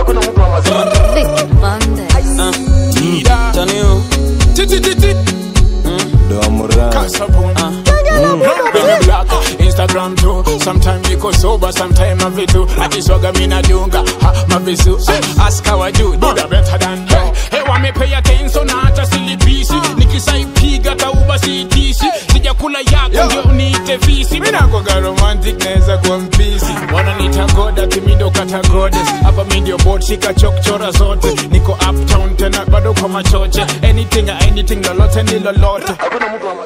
Vicky Monday. Taniu Instagram too. Sometime niko sober, sometime na vitu. Akiswaga mina dunga, ha mavisu. Ask how I do, do the better than hey. Hey, wame pay attention na hata silipisi. Nikisaipiga tauba siitisi. Sijakula yako ndio uniite visi. Mina kwa romantic naweza kuwa mpisi. Wananiita god ati mi ndo kata goddess. Hapa mi ndio bot shika chokchora zote. Niko uptown tena bado kwa machoche. Anything anything lolote ni lolote.